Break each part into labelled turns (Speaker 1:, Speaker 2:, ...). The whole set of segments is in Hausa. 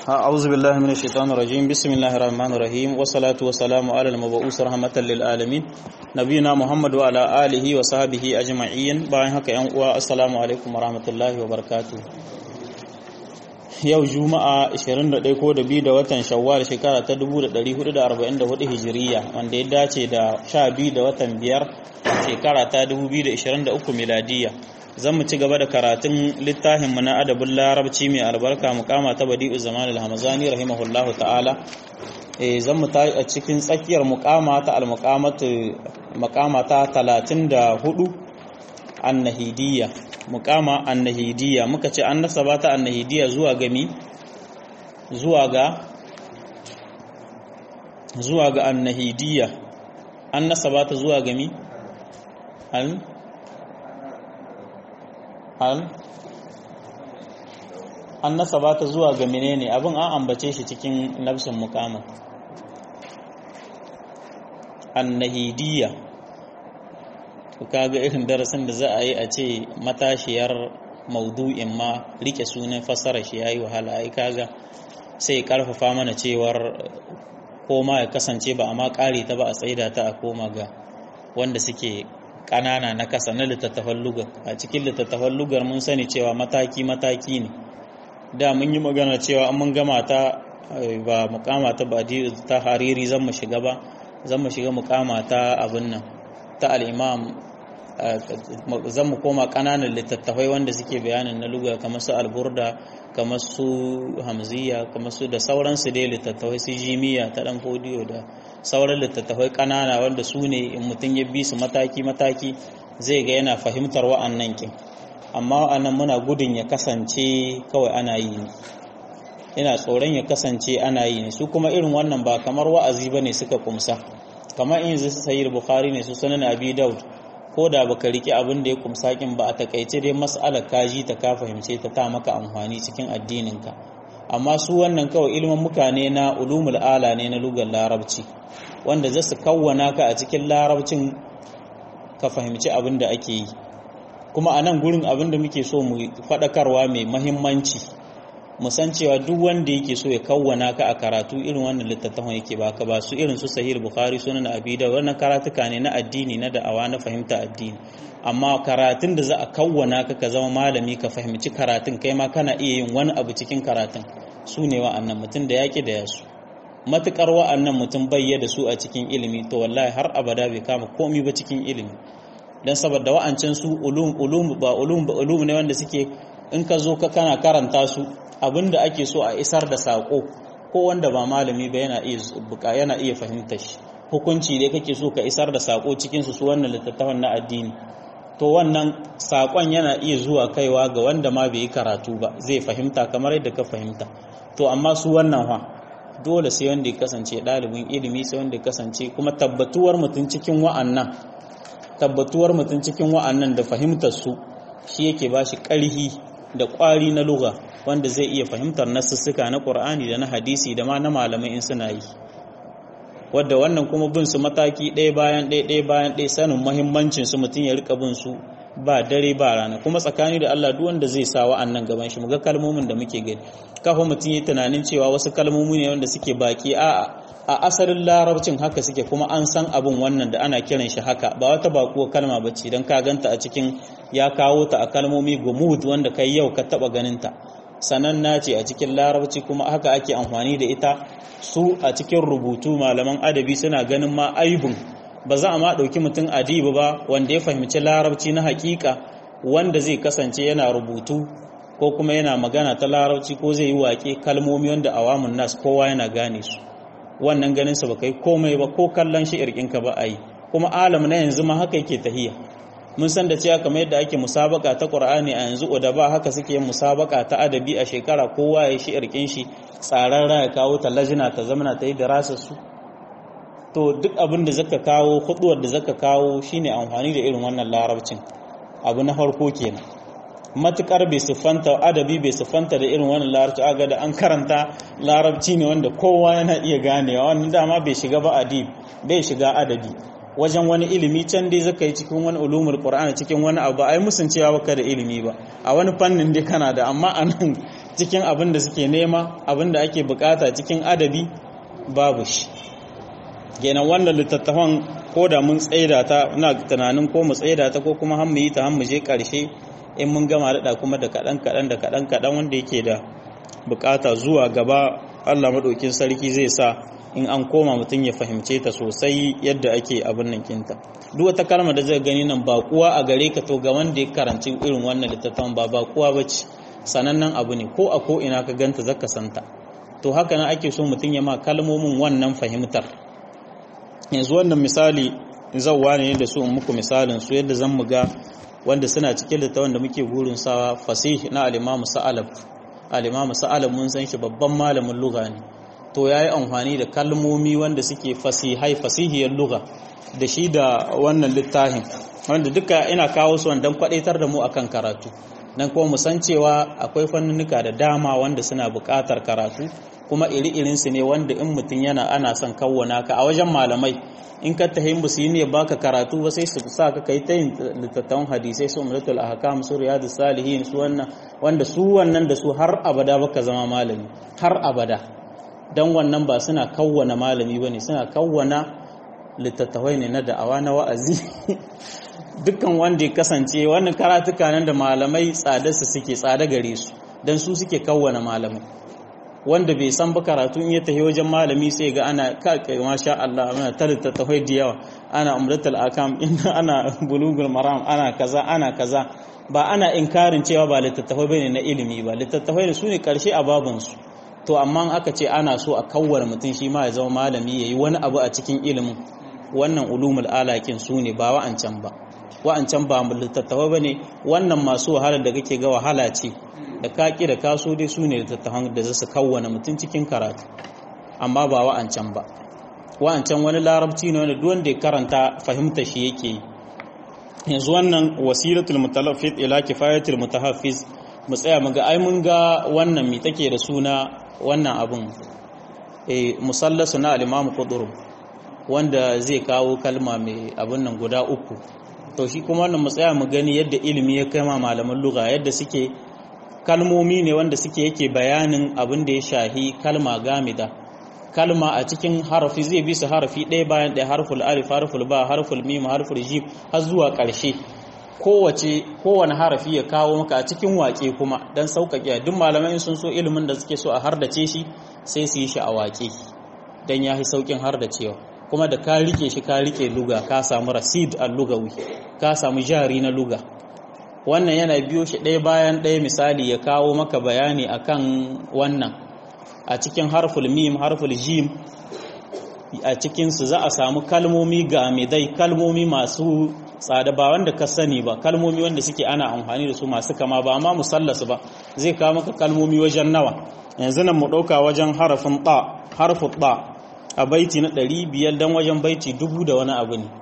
Speaker 1: أعوذ بالله من الشيطان الرجيم بسم الله الرحمن الرحيم والصلاة والسلام على المبعوث رحمة للعالمين نبينا محمد وعلى آله وصحبه أجمعين باين هكا ينقوى السلام عليكم ورحمة الله وبركاته yau juma'a 21 ko da biyu da watan shawwal shekara ta 1444 hijiriya wanda ya dace da 12 da watan biyar shekara ta 2023 miladiya zan mu ci gaba da karatun littafinmu na adabin larabci mai albarka mukama ta badi'u zaman al-hamazani rahimahullahu ta'ala eh zan mu a cikin tsakiyar mukama ta al-muqamatu mukama ta 34 annahidiyya mukama annahidiyya muka ce an nasaba ta annahidiyya zuwa gami zuwa ga zuwa ga annahidiyya an nasaba ta zuwa gami al al an nasaba ta zuwa ga menene abin an ambace shi cikin nafsin mukama annahidiyya kaga irin darasin da za a yi a ce matashiyar maudu'in ma rike sunan fassara shi yayi wahala ai kaga sai karfafa mana cewar koma ya kasance ba amma kare ta ba a tsaida ta a koma ga wanda suke kanana na kasa na littattafan lugar a cikin littattafan lugar mun sani cewa mataki mataki ne da mun yi magana cewa an mun gama ta ba mukama ta ba ta hariri zan mu shiga ba zan mu shiga mukama ta abin nan ta al'imam zan mu koma ƙananan littattafai wanda suke bayanin na luga kamar su alburda kamar su hamziya kamar su da sauransu dai littattafai su jimiya ta ɗan fodiyo da sauran littattafai ƙanana wanda su ne in mutum ya bi su mataki-mataki zai ga yana fahimtar wa'annan kin amma wa'annan muna gudun ya kasance kawai ana yi ne ina tsoron ya kasance ana yi ne su kuma irin wannan ba kamar wa'azi ba ne suka kumsa kamar in zai sayi bukhari ne su sanin abi daud ko da baka rike abin da ya kumsa kin ba a takaice dai mas'alar kaji ta ka fahimce ta ta maka amfani cikin addininka amma su wannan kawai ilimin mukane na ulumul ala ne na lugar larabci wanda za su kawwana ka a cikin larabcin ka fahimci abin da ake yi kuma a nan gurin abin da muke so mu faɗakarwa mai mahimmanci mu san cewa duk wanda yake so ya kawwana ka a karatu irin wannan littattafan yake baka ba su irin su sahih bukhari sunan abi da wannan karatuka ne na addini na da'awa na fahimta addini amma karatun da za a kawwana ka ka zama malami ka fahimci karatun kai ma kana iya yin wani abu cikin karatun su ne wa'annan mutum da yaƙi da yasu matukar wa'annan mutum bayya da su a cikin ilimi to wallahi har abada bai kama komi ba cikin ilimi dan saboda wa'ancan su ulum ulum ba ulum ba ulum ne wanda suke in ka zo ka kana karanta su abinda ake so a isar da sako ko wanda ba malami ba yana iya buka yana iya fahimtar shi hukunci ne kake so ka isar da sako cikin su su wannan littattafan na addini to wannan sakon yana iya zuwa kaiwa ga wanda ma bai yi karatu ba zai fahimta kamar yadda ka fahimta to amma su wannan fa dole sai wanda ya kasance ɗalibin ilimi sai wanda ya kasance kuma tabbatuwar mutum cikin wa'annan tabbatuwar mutum cikin wa'annan da fahimtar su shi yake ba shi ƙarhi da ƙwari na lugha wanda zai iya fahimtar nasussuka na ƙur'ani da na hadisi da ma na malamai in suna yi wadda wannan kuma bin su mataki ɗaya bayan ɗaya ɗaya bayan ɗaya sanin muhimmancin su mutum ya rika bin su ba dare ba rana kuma tsakani da Allah duk wanda zai sa wa'annan gaban shi muga kalmomin da muke gani kafa mutum yi tunanin cewa wasu kalmomi ne wanda suke baki a'a a asalin larabcin haka suke kuma an san abin wannan da ana kiran shi haka ba wata bakuwa kalma ba ce don ka ganta a cikin ya kawo ta a kalmomi gumud wanda kai yau ka taba ganin ta sananna ce a cikin larabci kuma haka ake amfani da ita su a cikin rubutu malaman adabi suna ganin ma aibun ba za a ma ɗauki mutum adibu ba wanda ya fahimci larabci na hakika wanda zai kasance yana rubutu ko kuma yana magana ta larabci ko zai yi waƙe kalmomi wanda awamun nas kowa yana gane su wannan ganin sa baka yi komai ba ko kallon shi irkinka ba a yi kuma alam na yanzu ma haka yake tahiya mun san da cewa kamar yadda ake musabaka ta qur'ani a yanzu da ba haka suke yin musabaka ta adabi a shekara kowa ya shi irkin shi tsararra ya kawo ta lajina ta zamana ta yi darasar su to duk abin da zaka kawo huduwar da zaka kawo shine amfani da irin wannan larabcin abu na farko kenan matukar bai siffanta adabi bai siffanta da irin wannan larabci aga da an karanta larabci ne wanda kowa yana iya ganewa wannan dama bai shiga ba adib bai shiga adabi wajen wani ilimi can dai zaka yi cikin wani ulumul qur'ani cikin wani abu ai musun cewa baka da ilimi ba a wani fannin dai kana da amma anan cikin abin da suke nema abin da ake bukata cikin adabi babu shi kenan wannan littattafan ko da mun tsaida ta ina tunanin ko mu tsaida ta ko kuma har mu yi ta har mu je karshe in mun gama daɗa kuma da kaɗan kaɗan da kaɗan kaɗan wanda yake da bukata zuwa gaba Allah maɗaukin sarki zai sa in an koma mutum ya fahimce ta sosai yadda ake abin nan kinta duk wata kalma da zai gani nan ba kuwa a gare ka to ga wanda ya karanci irin wannan littattafan ba ba kuwa bace sanannen abu ne ko a ko ina ka ganta zaka santa to haka nan ake so mutum ya ma kalmomin wannan fahimtar yanzu wannan misali zawwa ne da su in muku misalin su yadda zan mu ga wanda suna cikin littafin da muke gurin sawa fasih na al-Imam Sa'alab al-Imam Sa'alab mun san shi babban malamin lugha ne to yayi amfani da kalmomi wanda suke fasihai fasihiyar lugha da shi da wannan littafin wanda duka ina kawo su dan kwadaitar da mu akan karatu dan kuma mu san cewa akwai fannunuka da dama wanda suna buƙatar karatu kuma iri-irin su ne wanda in mutum yana ana son kawwana ka a wajen malamai in ka tahi musu yi ne baka karatu ba sai su sa ka kai ta yin littattafan hadisai su umratul ahkam su riyadus salihin su wannan wanda su wannan da su har abada baka zama malami har abada dan wannan ba suna kawwana malami bane suna kawwana littattafai ne na da'awa na wa'azi dukkan wanda ya kasance wannan karatuka nan da malamai tsadarsa suke tsada gare su dan su suke kawwana malamai wanda bai san ba karatu in ya tafi wajen malami sai ga ana kake masha Allah ana tarita tafai da yawa ana umratul akam inda ana bulugul maram ana kaza ana kaza ba ana inkarin cewa ba littattafai bane na ilimi ba littattafai ne sune karshe a baban su to amma aka ce ana so a kawwara mutum shi ma ya zama malami yayi wani abu a cikin ilimin wannan ulumul alakin su ne ba wa'ancan ba wa'ancan ba littattafai bane wannan masu wahala da kake ga wahala ce da kaki da kaso dai su ne littattafan da zasu kawwana mutum cikin karatu amma ba wa'ancan ba wa'ancan wani larabci ne wanda wanda ya karanta fahimta shi yake yi yanzu wannan wasilatul mutalaffid ila kifayatul mutahaffiz mu tsaya mu ga ai mun ga wannan mi take da suna wannan abun eh musallasu na al-imam qudurub wanda zai kawo kalma mai abun nan guda uku to shi kuma wannan mu tsaya mu gani yadda ilimi ya kai ma malaman lugha yadda suke kalmomi ne wanda suke yake bayanin abin da ya shahi kalma gamida kalma a cikin harafi zai bi su harafi ɗaya bayan ɗaya harful alif harful ba harful mim harful jim har zuwa ƙarshe kowace kowane harafi ya kawo maka a cikin waƙe kuma dan sauƙaƙe duk malamai sun so ilimin da suke so a hardace shi sai su yi shi a waƙe dan ya fi sauƙin hardacewa kuma da ka rike shi ka rike luga ka samu rasid al-lugawi ka samu jari na luga wannan yana biyo shi ɗaya bayan ɗaya misali ya kawo maka bayani akan wannan a cikin harful mim harful jim a cikinsu za a samu kalmomi ga midai kalmomi masu tsada ba wanda ka sani ba kalmomi wanda suke ana amfani da su masu kama ba amma musallasu ba zai kawo maka kalmomi wajen nawa yanzu nan mu ɗauka wajen harafin ɗa harfin ɗa a baiti na ɗari biyar don wajen baiti dubu da wani abu ne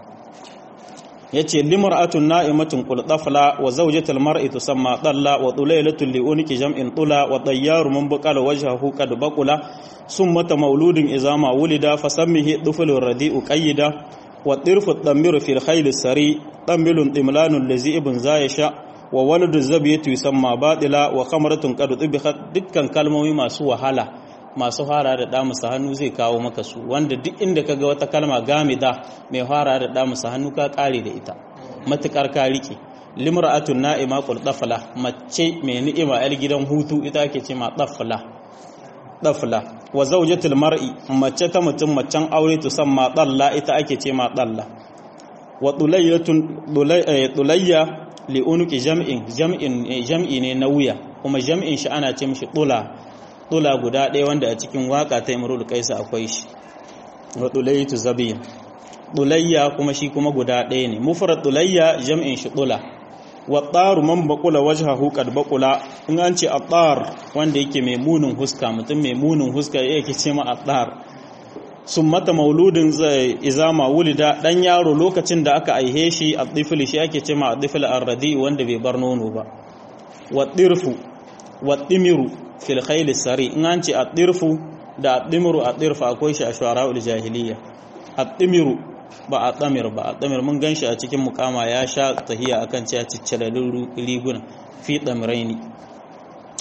Speaker 1: yace limar'atun na'imatun qul tafla wa zawjatul mar'i tusamma dalla wa tulaylatul li unki jam'in tula wa tayyaru man baqala wajhahu qad baqula summata mauludin izama wulida fasammihi dufulur radi'u qayyida wa tirfu damiru fil khayl sari tamilun timlanun lazi ibn zayasha wa waladu zabiyatu yusamma batila wa khamratun qad tibikhat dukkan kalmomi masu wahala masu fara da damusa hannu zai kawo maka su wanda duk inda kaga wata kalma gamida mai fara da damusa hannu ka kare da ita matukar ka rike limra'atun na'ima qul dafla mace mai ni'ima yar gidan hutu ita ake ce ma dafla dafla wa zawjatul mar'i mace ta mutum macen aure to san ma dalla ita ake ce ma dalla wa dulayyatun dulayya li unuki jam'in jam'in jam'i ne na wuya kuma jam'in shi ana ce mishi dula dula guda ɗaya wanda a cikin waka ta imrul kaisa akwai shi wa dulaytu zabiya dulayya kuma shi kuma guda ɗaya ne mufrad dulayya jam'in shi dula wa taru man baqula wajhahu qad baqula in an ce atar wanda yake mai munin huska mutum mai munin huska yake ce ma atar summata mauludin zai izama wulida dan yaro lokacin da aka aihe shi addifil shi ake ce ma addifil arradi wanda bai bar nono ba wa dirfu wa dimiru fil khayl sari in an ce ad-dirfu da ad-dimru ad-dirfu akwai shi a shuara'ul jahiliya ad-dimiru ba ad-damir ba ad-damir mun ganshi a cikin mukama ya sha tahiya akan cewa ciccilalin riguna fi damraini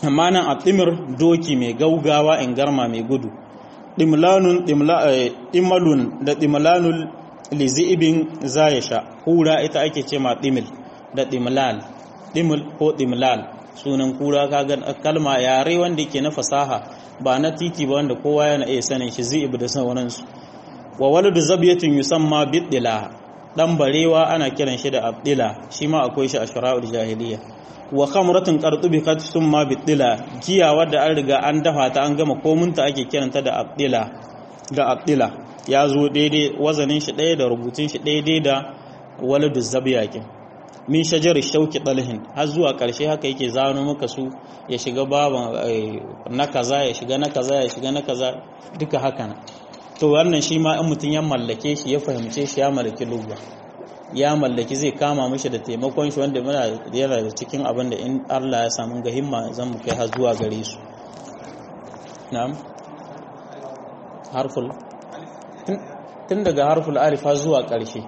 Speaker 1: amma nan a timir doki mai gaugawa in garma mai gudu dimlanun dimalun da dimlanul lizi'ibin zayasha hura ita ake ce ma dimil da dimlal dimil ko dimlal sunan kura kaga kalma yare wanda ke na fasaha ba na titi ba wanda kowa yana iya sanin shi zi'ib da sauransu wa waladu zabiyatin yusamma bidila dan barewa ana kiran shi da abdila shi ma akwai shi a shara'ul jahiliya wa khamratun qartubiqat summa bidila giya wadda an riga an dafa ta an gama komunta ake kiranta da abdila da abdila ya zo daidai wazanin shi ɗaya da rubutun shi daidai da waladu zabiyakin min shajar shauki dalhin har zuwa ƙarshe haka yake zano maka su ya shiga baban na kaza ya shiga na kaza ya shiga na kaza duka haka na to wannan shi ma in mutum ya mallake shi ya fahimce shi ya mallaki lugha ya mallaki zai kama mishi da taimakon shi wanda muna yana da cikin abin da in Allah ya samu ga himma zan mu kai har zuwa gare su na'am harful tun daga harful alif har zuwa ƙarshe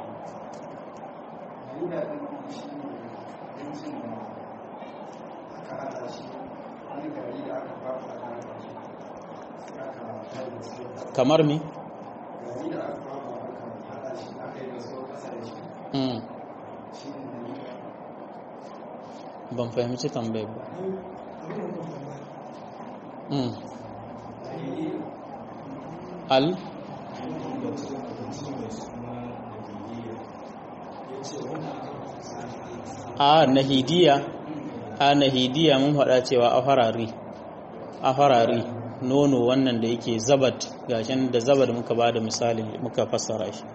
Speaker 1: kamar mi? ban fahimci tambayar ba al a nahidiya a nahidiya mun faɗa cewa a farari a farari nono wannan da yake zabat gashin da zabat muka ba da misali muka fassara shi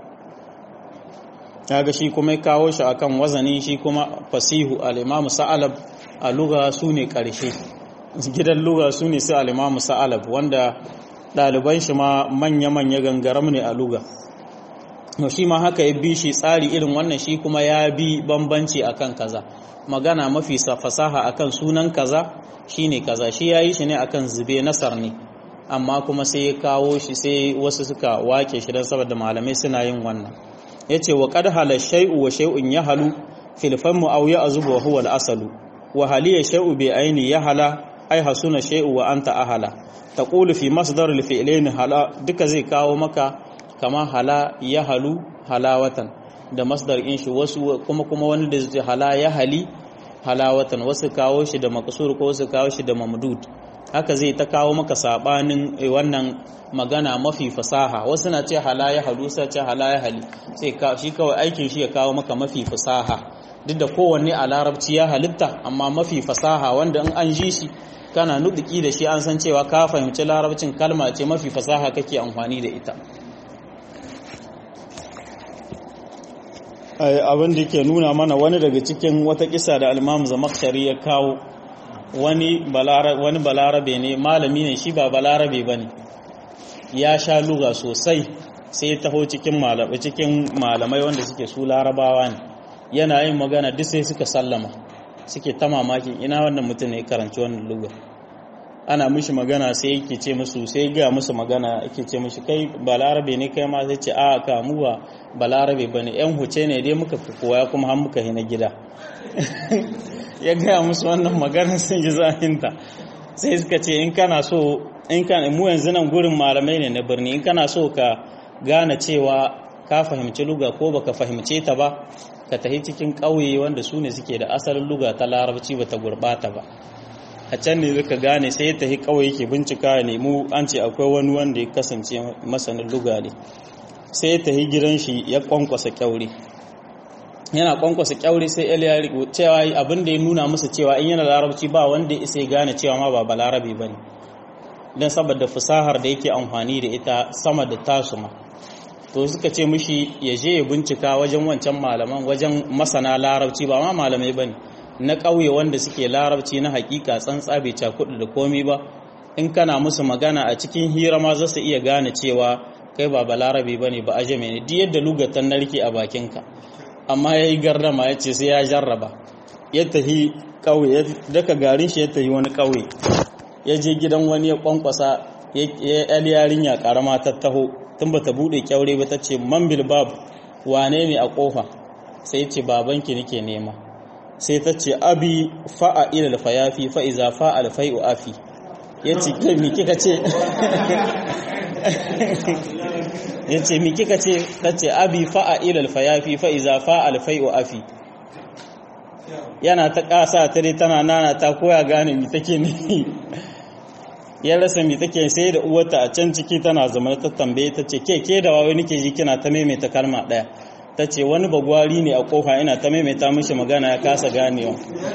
Speaker 1: kaga shi kuma kawo shi akan wazani shi kuma fasihu al-imam sa'alab a lugha sune karshe gidan lugha sune sai al-imam sa'alab wanda ɗaliban shi ma manya-manya gangaram ne a lugha to shi ma haka ya bi shi tsari irin wannan shi kuma ya bi bambanci akan kaza magana mafi fasaha akan sunan kaza shine kaza shi yayi shi ne akan zube nasar ne amma kuma sai ya kawo shi sai wasu suka wake shi dan saboda malamai suna yin wannan yace wa qad hala shay'u wa shay'un yahalu fil famu aw ya'zubu wa huwa al-asalu wa haliya shay'u bi aini yahala ai hasuna shay'u wa anta ahala taqulu fi masdar al-fi'lain hala duka zai kawo maka kama hala yahalu halawatan da masdar in shi wasu kuma kuma wani da zai hala yahali halawatan wasu kawo shi da makasur ko wasu kawo shi da mamdud haka zai ta kawo maka sabanin wannan magana mafi fasaha wasu na ce hala ya halu sai ce hala ya hali sai shi kawai aikin shi ya kawo maka mafi fasaha duk da kowanne a larabci ya halitta amma mafi fasaha wanda in an ji shi kana nuduki da shi an san cewa ka fahimci larabcin kalma ce mafi fasaha kake amfani da ita abin da ke nuna mana wani daga cikin wata kisa da almamu zamakshari ya kawo wani balarabe ne malami ne shi ba balarabe ba ne ya sha luga sosai sai taho cikin malamai wanda suke su larabawa ne yana yin magana duk sai suka sallama suke ta mamakin ina wannan mutum ne karanci wannan luga ana mishi magana sai yake ce musu sai ga musu magana yake ce mishi kai balarabe ne kai ma sai ce a ka mu ba balarabe bane yan huce ne dai muka koya kuma har muka hina gida ya gaya musu wannan magana sun ji zahinta sai suka ce in kana so in kana mu yanzu nan gurin malamai ne na birni in kana so ka gane cewa ka fahimci luga ko baka fahimce ta ba ka tafi cikin ƙauye wanda su ne suke da asalin luga ta larabci bata gurbata ba a can ne zaka gane sai ya tafi kawai yake bincika ne mu an ce akwai wani wanda ya kasance masanin luga ne sai ya tafi gidan shi ya kwankwasa kyaure yana kwankwasa kyaure sai el ya riko cewa abin da ya nuna musu cewa in yana larabci ba wanda ya isa gane cewa ma ba balarabe bane dan saboda fasahar da yake amfani da ita sama da tasu ma to suka ce mishi ya je ya bincika wajen wancan malaman wajen masana larabci ba ma malamai bane na ƙauye wanda suke larabci na hakika tsantsa bai cakudu da komi ba in kana musu magana a cikin hira ma za su iya gane cewa kai ba balarabe ba ne ba ajame ne duk yadda lugatan narke a bakinka amma ya yi gardama ya ce sai ya jarraba ya tahi ƙauye ya daka garin shi ya tahi wani ƙauye ya je gidan wani ya kwankwasa ya yi yarinya karama ta taho tun ba ta buɗe kyaure ba ta ce man bilbab wane ne a ƙofa sai ce babanki nake nema sai ta ce abi fa'a ila alfayafi fa iza fa'a alfai'u afi yace kai mi kika ce yace mi kika ce tace abi fa'a ila alfayafi fa iza fa'a alfai'u afi yana ta kasa tare tana nana ta koya gane mi take ne ya rasa mi take sai da uwarta a can ciki tana zama ta tambaye ta ce ke ke da wawai nake ji kina ta maimaita kalma daya ta ce wani bagwari ne a kofa ina ta maimaita mishi magana ya kasa ganewa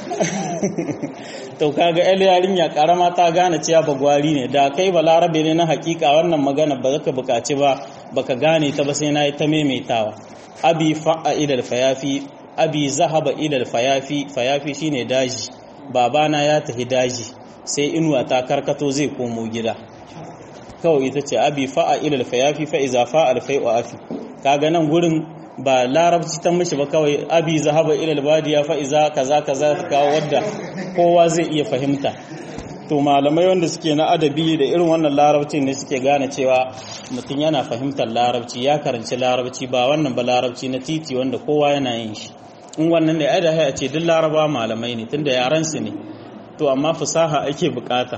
Speaker 1: to kaga yar yarinya karama ta gane cewa bagwari ne da kai balarabe ne na hakika wannan magana ba zaka bukaci ba baka gane ta ba sai na yi ta maimaitawa abi fa'a idal fayafi abi zahaba idal fayafi fayafi shine daji babana ya tafi daji sai inuwa ta karkato zai komo gida kawai ita ce abi fa'a ilal fayafi fa iza fa'al fai'u afi kaga nan gurin ba larabci ta mishi ba kawai abi zahaba ilal badiya fa iza kaza kaza kawo wadda kowa zai iya fahimta to malamai wanda suke na adabi da irin wannan larabci ne suke gane cewa mutum yana fahimtar larabci ya karanci larabci ba wannan ba larabci na titi wanda kowa yana yin shi in wannan ne ai da a ce duk laraba malamai ne tunda yaran su ne to amma fasaha ake bukata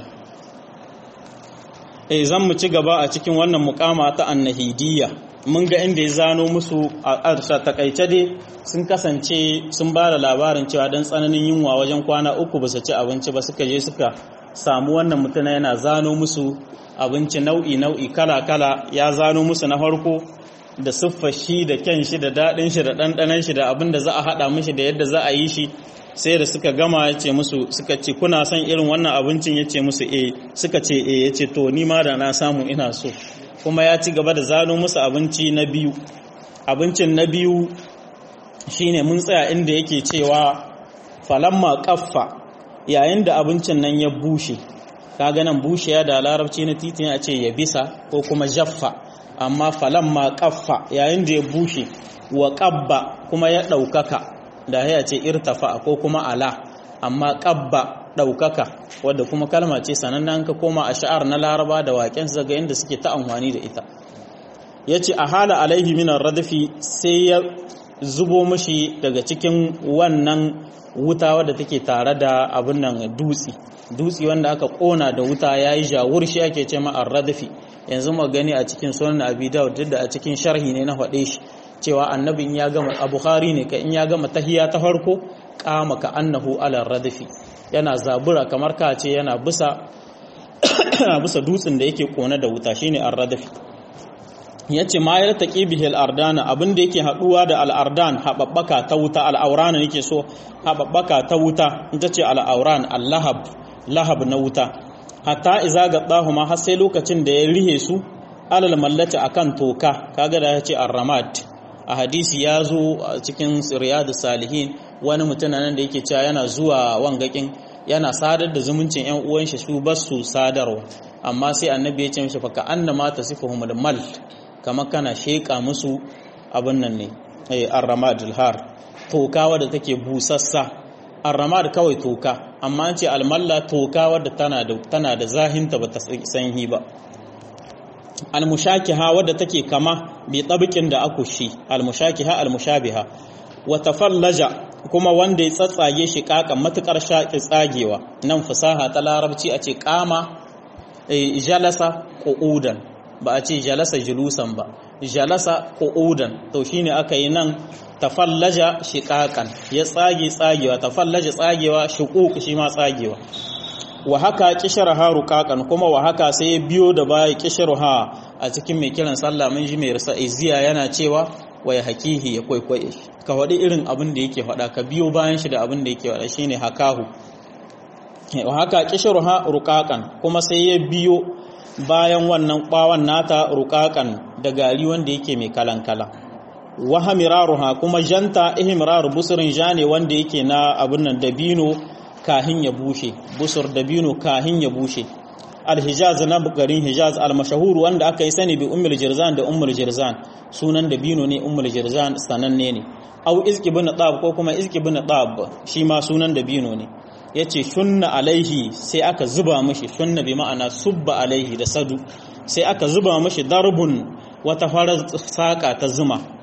Speaker 1: eh zan mu ci gaba a cikin wannan mukama ta annahidiyya mun ga inda ya zano musu a takaice dai sun kasance sun ba da labarin cewa don tsananin yunwa wajen kwana uku ba su ci abinci ba suka je suka samu wannan mutuna yana zano musu abinci nau'i nau'i kala kala ya zano musu na farko da siffar shi da kyan shi da daɗin shi da ɗanɗanan shi da abin da za a haɗa mishi da yadda za a yi shi sai da suka gama ya ce musu suka ce kuna son irin wannan abincin ya ce musu e suka ce e ya ce to ni ma da na samu ina so kuma ya ci gaba da zano musu abinci na biyu abincin na biyu shine mun tsaya inda yake cewa falamma kaffa yayin da abincin nan ya bushe kaga nan bushe ya da larabci na titin a ce ya bisa ko kuma jaffa amma falamma kaffa yayin da ya bushe wa qabba kuma ya ɗaukaka da ya ce irtafa ko kuma ala amma qabba ɗaukaka wadda kuma kalma ce sanannan ka koma a sha'ar na laraba da waƙen zaga inda suke ta amfani da ita ya ce a hala alaihi minar radafi sai ya zubo mashi daga cikin wannan wuta wadda take tare da abin nan dutse dutse wanda aka kona da wuta ya yi jawur shi ake ce ma radafi yanzu ma gani a cikin sunan abi dawud duk da a cikin sharhi ne na faɗe shi cewa annabi in ya gama a bukhari ne ka in ya gama tahiya ta farko kama ka annahu ala radafi yana zabura kamar ka ce yana bisa bisa dutsen da yake kone da wuta shine ar-radafi yace ma ya taqi bihi al-ardana abinda yake haduwa da al-ardan hababbaka ta wuta al-aurana yake so hababbaka ta wuta ita ce al-auran al-lahab lahab na wuta hatta iza gaddahu ma har sai lokacin da ya rihe su alal mallati akan toka kaga da yace ar-ramad a hadisi ya zo a cikin riyadu salihin wani mutum nan da yake cewa yana zuwa wangakin yana sadar da zumuncin yan uwan shi su bas su sadarwa amma sai annabi ya ce mishi fa ka annama tasifuhumul mal kamar kana sheka musu abin nan ne eh ar-ramadul har toka wadda take busassa ar-ramad kawai toka amma an ce almalla toka wadda tana da tana da zahinta bata sanhi ba almushakiha wadda take kama bi tabiqin da akushi almushakiha almushabiha wa tafallaja kuma wanda ya tsatsage shi kakan matukar shaki tsagewa nan fasaha ta larabci a ce kama jalasa qu'udan ba a ce jalasa julusan ba jalasa qu'udan to shine aka yi nan tafallaja shiqaqan ya tsage tsagewa tafallaja tsagewa shuquq shi ma tsagewa wa haka kisharaha ruqaqan kuma wa haka sai ya biyo da baya kisharaha a cikin mai kiran sallah mun ji mai rasa iziya yana cewa wa ya hakihi ya kwaikwaye ka faɗi irin abin da yake faɗa ka biyo bayan shi da abin da yake faɗa shine hakahu wa haka kisharaha ruqaqan kuma sai ya biyo bayan wannan bawan nata ruqaqan da gari wanda yake mai kalankala wa hamiraruha kuma janta ihmiraru busrin jane wanda yake na abin nan dabino kahin ya bushe busur dabino kahin ya bushe alhijaz na garin hijaz almashahur wanda aka yi sani bi ummul jirzan da ummul jirzan sunan dabino ne ummul jirzan sananne ne au izki bin tab ko kuma izki bin tab shi ma sunan dabino ne yace shunna alaihi sai aka zuba mishi shunna bi ma'ana subba alaihi da sadu sai aka zuba mishi darbun wata farar saka ta zuma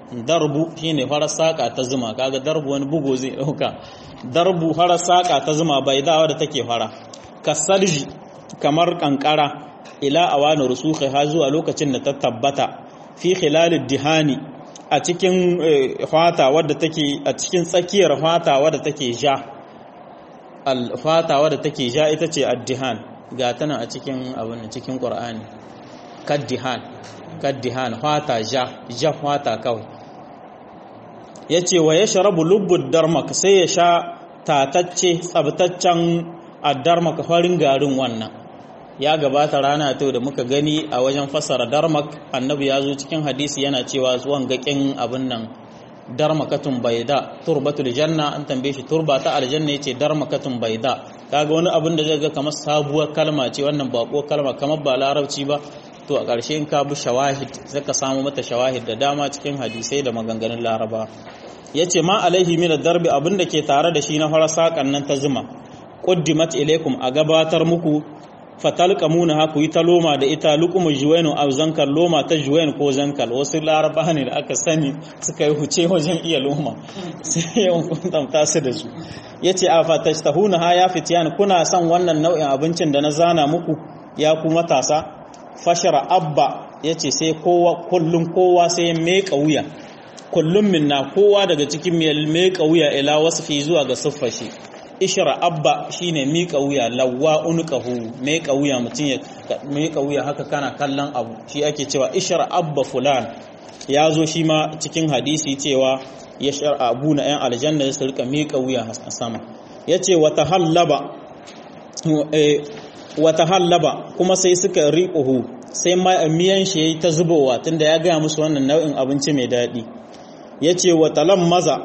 Speaker 1: darbu shine farar saka ta zuma kaga darbu wani bugo zai dauka darbu farar saka ta zuma bai da wadda take fara kasarji kamar kankara ila awani rusukhi ha zuwa lokacin da ta tabbata fi khilalid dihani a cikin fata wadda take a cikin tsakiyar fata wadda take ja al fata wadda take ja ita ce ad-dihan ga tana a cikin abin cikin qur'ani kaddihan kaddihan fata ja ja fata kawai yace wa yashrabu lubbud darmak sai ya sha tatacce tsabtaccen ad-darmak farin garin wannan ya gabata rana ta da muka gani a wajen fassara darmak annabi ya zo cikin hadisi yana cewa zuwan gaƙin abin nan darmakatun baida turbatul janna an tambaye shi turba ta aljanna yace darmakatun baida kaga wani abin da zai ga kamar sabuwar kalma ce wannan bako kalma kamar ba larabci ba to a ƙarshe in ka bi shawahid zaka samu mata shawahid da dama cikin hadisai da maganganun laraba yace ma alaihi min darbi abin da ke tare da shi na fara sakan nan ta zuma quddimat ilaikum a gabatar muku fatalqamuna ha ku yi ta loma da ita luqumu juwainu aw zankal loma ta juwain ko zankal wasu laraba ne da aka sani suka yi huce wajen iya loma sai yawan kuntamta su da su yace a fatashtahuna ha ya fitiyan kuna son wannan nau'in abincin da na zana muku ya ku matasa fashara abba yace sai kowa kullum kowa sai ya meka wuya kullum minna kowa daga cikin mai meka wuya ila wasfi zuwa ga siffashi ishra abba shine mika wuya lawwa unqahu mika wuya mutun ya mika wuya haka kana kallon abu shi ake cewa ishra abba fulan ya zo shi ma cikin hadisi cewa ya shar abu na yan aljanna su rika mika wuya a sama yace wa tahallaba wa tahallaba kuma sai suka riquhu sai miyan shi yayi ta zubowa tunda ya ga musu wannan nau'in abinci mai dadi yace wa talammaza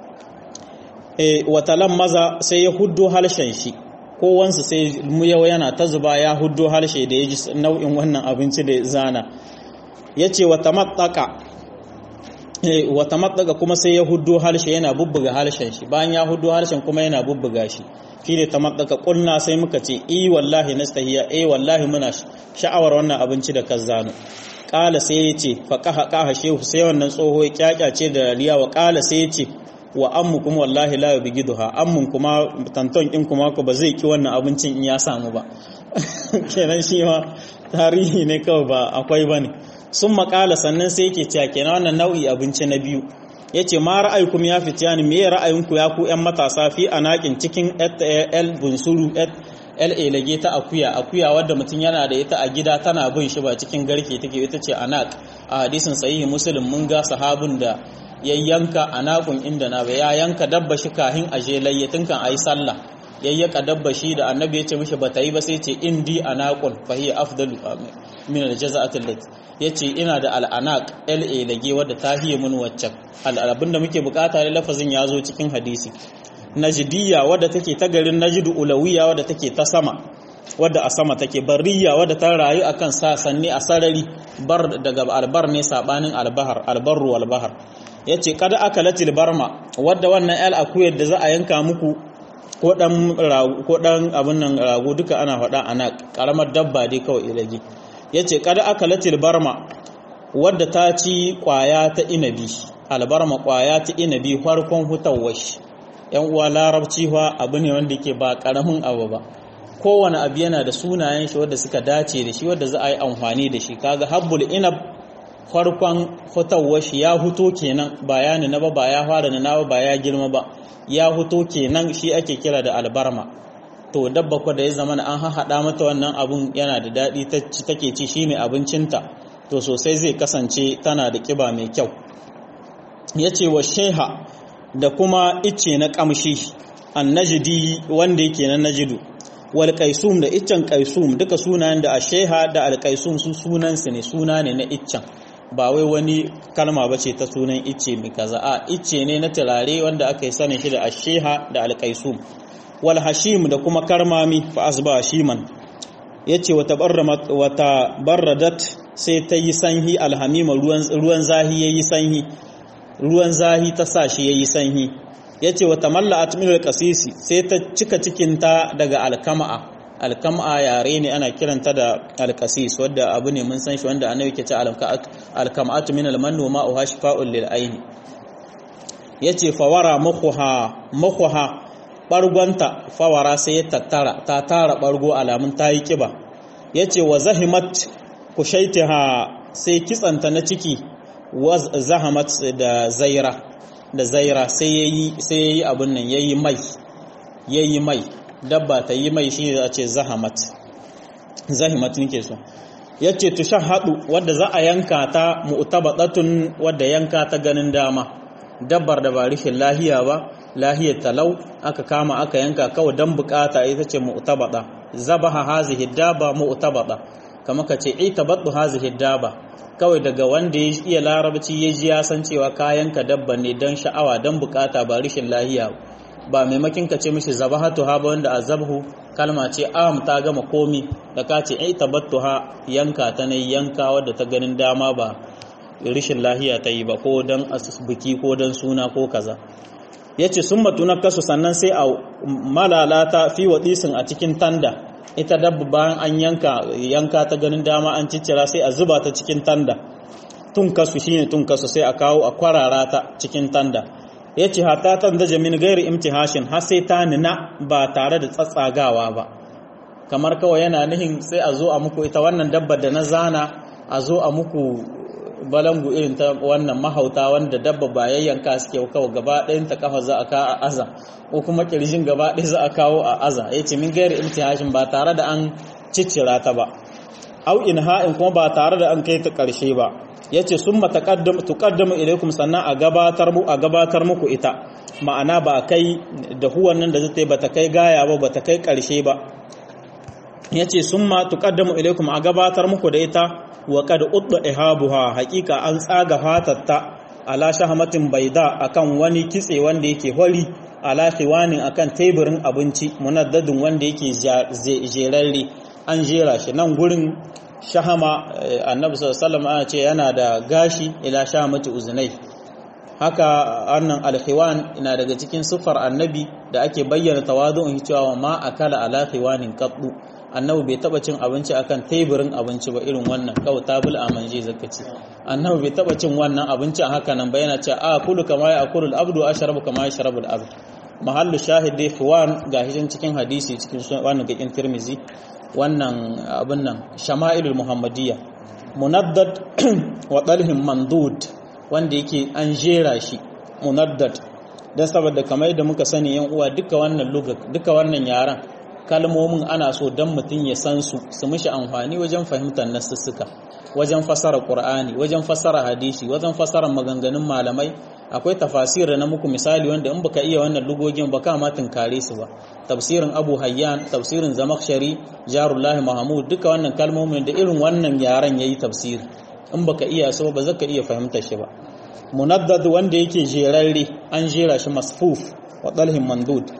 Speaker 1: watalan maza sai ya huddo halshen shi kowansu sai yau yana ta zuba ya huddo halshe da ya ji nau'in wannan abinci da zana ya ce wata matsaka kuma sai ya huddo halshe yana bubbuga halshen shi bayan ya huddo halshen kuma yana bubbuga shi shi ne ta matsaka ƙulna sai muka ce i wallahi na stahiya eh wallahi muna sha'awar wannan abinci da kan zano ƙala sai ya ce faƙaha ƙaha shehu sai wannan tsoho ya ƙyaƙyace da riya wa ƙala sai ya ce wa ammu kuma wallahi la yubghiduha ammun kuma tanton din kuma ko ba zai ki wannan abincin in ya samu ba kenan shi ma tarihi ne kawai ba akwai bane sun makala sannan sai yake cewa kenan wannan nau'i abinci na biyu yace ma ra'ayukum ya fitiyani me ra'ayinku ya ku yan matasa fi anakin cikin el bunsuru el elage ta akuya akuya wadda mutum yana da ita a gida tana bin shi ba cikin garke take ita ce anak a hadisin sahihi muslim mun ga sahabin da ya yanka a nakun inda na ba ya yanka dabba shi kahin aje layyatin kan ayi sallah yayyaka dabba shi da annabi ya ce mishi ba ta yi ba sai ce indi anaqun fa hiya afdalu min aljaza'ati allati yace ina da al'anaq la lage wadda ta hiye mun waccan al'abin da muke bukata ne lafazin ya zo cikin hadisi najdiyya wadda take ta garin najdu ulawiya wadda take ta sama wadda a sama take barriya wadda ta rayu akan sasanni a sarari bar daga albar ne sabanin albahar albarru albahar ya ce kada aka latil barma wadda wannan el akuyar da za a yanka muku ko dan abin nan rago duka ana faɗa ana ƙaramar dabba dai kawai ilage ya ce kada aka latil barma wadda ta ci ƙwaya ta inabi albarma ƙwaya ta inabi farkon hutawashi yan uwa larabci fa abu ne wanda ke ba ƙaramin abu ba kowane abu yana da sunayen shi wadda suka dace da shi wadda za a yi amfani da shi kaga habbul inab farkon fitowar shi ya huto kenan bayani na ba ba ya fara na ba ya girma ba ya huto kenan shi ake kira da albarma to dabba ko da ya zama an haɗa mata wannan abun yana da daɗi take ci shine abincinta to sosai zai kasance tana da ƙiba mai kyau ya ce wa sheha da kuma icce na ƙamshi annajidi wanda yake na najidu wal qaisum da iccen qaisum duka sunayen da asheha da al qaisum su sunansu ne suna ne na iccen ba wai wani kalma ba ce ta sunan icce mai kaza a icce ne na turare wanda aka yi sanin shi da asheha da alkaisum wal hashim da kuma karmami fa asba hashiman yace wata wata barradat sai ta yi sanhi alhamima ruwan ruwan zahi yayi sanhi ruwan zahi ta sa shi yayi sanhi yace wata malla'at min alqasisi sai ta cika cikin ta daga alkama'a alkam'a yare ne ana kiranta da alkasis wadda abu ne mun san shi wanda annabi ke ce alkam'atu min almannu ma uha shifa'un lil aini yace fawara mukhuha mukhuha bargonta fawara sai ya tattara ta tara bargo alamun tayi kiba yace wa zahimat kushaitiha sai kitsanta na ciki wa zahamat da zaira da zaira sai yayi sai yayi abun nan yayi mai yayi mai dabba ta yi mai shi a ce zahamat zahimat nake so yace tushahadu wadda za a yanka ta mu'tabadatun wadda yanka ta ganin dama dabbar da ba rishin lahiya ba lahiyar talau aka kama aka yanka kawai dan bukata ita ce mu'tabada zabaha hazihi daba mu'tabada kamar ka ce itabaddu hazihi daba kawai daga wanda ya iya larabci ya ji ya san cewa kayanka dabba ne don sha'awa don bukata ba rishin lahiya ba maimakin ka ce mishi zabahatu ha ba wanda azabhu kalma ce am ta gama komi da ka ce ai tabattu ha yanka ta ne yanka wadda ta ganin dama ba rishin lahiya ta yi ba ko don biki ko don suna ko kaza yace summa tunakkasu sannan sai a malalata fi wadisin a cikin tanda ita dabba bayan an yanka yanka ta ganin dama an ciccira sai a zuba ta cikin tanda tun kasu shine tun kasu sai a kawo a kwarara ta cikin tanda yace hatta tan da jamin gairi imtihashin har sai ta nina ba tare da tsatsagawa ba kamar kawai yana nihin sai a zo a muku ita wannan dabbar da na zana a zo a muku balangu irin ta wannan mahauta wanda dabba ba yayyanka suke kawo gaba ɗayan ta kafa za a ka a aza ko kuma kirjin gaba ɗaya za a kawo a aza ya ce min gairi imtihashin ba tare da an ciccira ta ba au in ha'in kuma ba tare da an kai ta ƙarshe ba ya ce sun tuƙaddamu ilaikum sannan a gabatar mu a gabatar muku ita ma'ana ba kai da huwan nan da zai ba ta kai gaya ba ba ta kai ƙarshe ba ya ce sun ma tuƙaddamu ilaikum a gabatar muku da ita wa kad udda ihabuha haqiqa an tsaga fatatta ala shahmatin baida akan wani kitse wanda yake hori ala khiwanin akan teburin abinci munaddadin wanda yake jerarre an jera shi nan gurin shahama annabi sallallahu alaihi ce yana da gashi ila shahamati uzunai haka annan alkhiwan ina daga cikin siffar annabi da ake bayyana tawadu'un cewa ma akala ala khiwanin qaddu annabi bai taba cin abinci akan teburin abinci ba irin wannan kawai tabul amanje zaka ce annabi bai taba cin wannan abinci a haka nan ba yana cewa a kulu kama ya akulu al-abdu ashrabu kama yashrabu al-abd mahallu shahid dai fuwan ga hishin cikin hadisi cikin wannan gakin tirmizi wannan abin nan shama'ilul muhammadiyya munaddad wa dalhim mandud wanda yake an jera shi munaddad dan saboda kamar yadda muka sani yan uwa duka wannan lugha duka wannan yaran kalmomin ana so dan mutum ya san su su mishi amfani wajen fahimtar nasussuka wajen fasara qur'ani wajen fasara hadisi wajen fasara maganganun malamai akwai tafasira na muku misali wanda in baka iya wannan lugogin ba ka ma tunkare su ba tafsirin abu hayyan tafsirin zamakshari jarullahi mahmud duka wannan kalmomin da irin wannan yaran yayi tafsiri in baka iya su ba zaka iya fahimtar shi ba munaddad wanda yake jerarre an jera shi masfuf wa dalhin mandud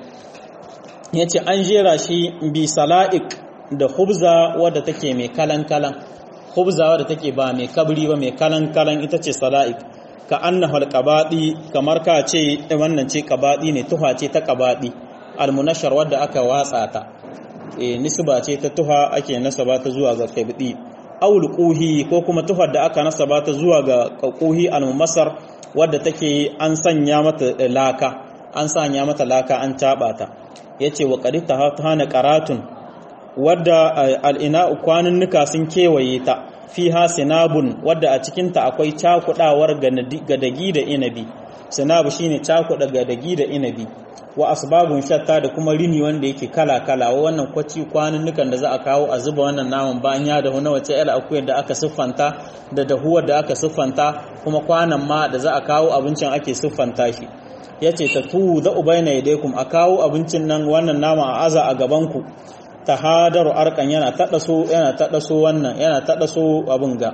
Speaker 1: yace an jera shi bi sala'ik da khubza wadda take mai kalan kalan khubza wadda take ba mai kabri ba mai kalan kalan ita ce sala'ik ka annahu alqabadi kamar ka ce wannan ce qabadi ne tuha ce ta qabadi almunashar wadda aka watsa ta e nisba ce ta tuha ake nasaba ta zuwa ga qabdi aul quhi ko kuma tuhar da aka nasaba ta zuwa ga quhi almumasar wadda take an sanya mata laka an sanya mata laka an taba ta yace wa qarita hana qaratun wadda al'ina kwanunnuka sun kewaye ta fiha sinabun wadda a cikinta akwai cakudawar gadagi da inabi sinabu shine cakuda gadagi da inabi wa asbabun shatta da kuma rini wanda yake kala kala wa wannan kwaci kwanunnukan da za a kawo a zuba wannan naman bayan ya dahu na wace yar akuyar da aka siffanta da dahuwar da aka siffanta kuma kwanan ma da za a kawo abincin ake siffanta shi yace ta tu da ubaina yadaykum a kawo abincin nan wannan nama a aza a gaban ku tahadaru arkan yana taɗa so yana taɗa so wannan yana taɗa so abin ga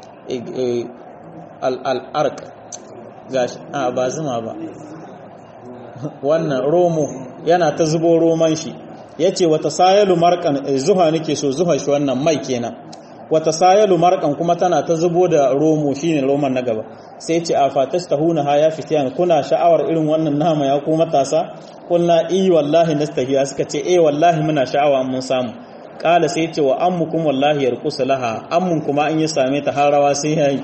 Speaker 1: al'ark gashi a ba zuma ba wannan romo yana ta zubo roman shi ya ce wata sayalu markan zuha nake so zuha shi wannan mai kenan wata sayalu markan kuma tana ta zubo da romo shine roman na gaba sai ce a fatash tahuna ha ya fitiyan kuna sha'awar irin wannan nama ya ku matasa kulna i wallahi nastahiya suka ce eh wallahi muna sha'awa mun samu kala sai ce wa ammukum wallahi yarqusu laha ammun kuma in ya same ta har rawa sai yayi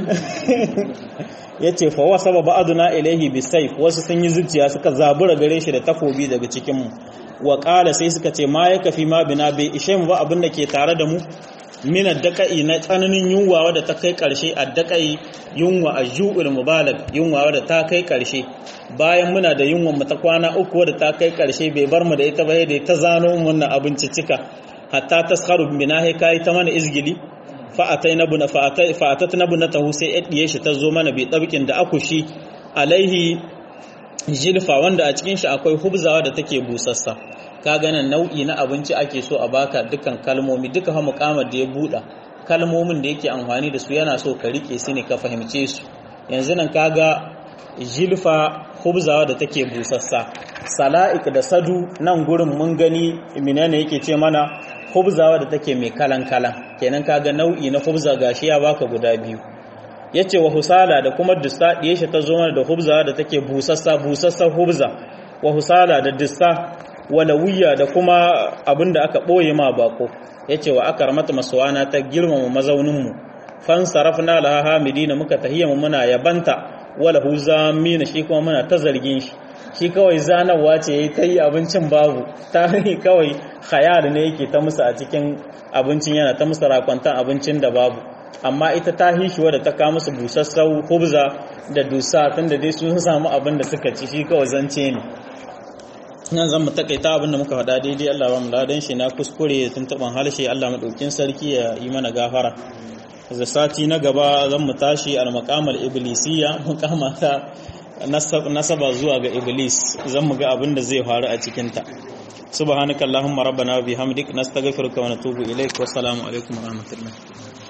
Speaker 1: yace fa wa sababa aduna ilaihi bisayf wasu sun yi zuciya suka zabura gare shi da takobi daga cikin mu wa kala sai suka ce ma ya kafi ma bina bai ishe mu ba abin da ke tare da mu min addaqai na tsananin yunwa wadda ta kai karshe addaqai yunwa ajuul mubalag yunwa wadda ta kai karshe bayan muna da yunwa mu ta kwana uku wadda ta kai karshe bai bar mu da ita ba da ta zano wannan abinci cika hatta taskharu bina hay kai ta mana izgili fa atai nabuna fa atai fa atat nabuna tahu sai yadiye shi ta zo mana bi dabikin da akushi alaihi jilfa wanda a cikin shi akwai hubzawa da take busassa ka ganin nau'i na abinci ake so a baka dukkan kalmomi duka ha mukamar da ya buɗa kalmomin da yake amfani da su yana so ka rike su ne ka fahimce su yanzu nan kaga jilfa hubzawa da take busassa sala'ik da sadu nan gurin mun gani menene yake ce mana hubzawa da take mai kalan kalan kenan kaga nau'i na hubza gashi ya baka guda biyu yace wa husala da kuma dussa diye shi ta zo mana da hubza da take busassa busassa hubza wa husala da dussa walawiya da kuma abinda aka boye ma bako yace wa akramata maswana ta girmama mazaunin mu fan sarafna laha hamidina muka tahiyya muna yabanta wala huzamina shi kuma muna ta zargin shi shi kawai zanarwa ce yayi kai abincin babu ta kawai khayal ne yake ta musu a cikin abincin yana ta musu rakwantan abincin da babu amma ita ta hishi wadda ta kawo musu busassau hubza da dusa tunda dai sun samu abin da suka ci shi kawai zance ne nan zan mu takaita abin da muka faɗa daidai Allah ba mu ladan shi na kuskure tun taɓan harshe Allah maɗaukin sarki ya yi mana gafara da sati na gaba zan mu tashi al-maqamal iblisiyya muqama ta nasaba zuwa ga iblis zan mu ga abin da zai faru a cikin ta subhanakallahumma rabbana wa bihamdik nastaghfiruka wa natubu ilaik wa assalamu alaikum wa rahmatullah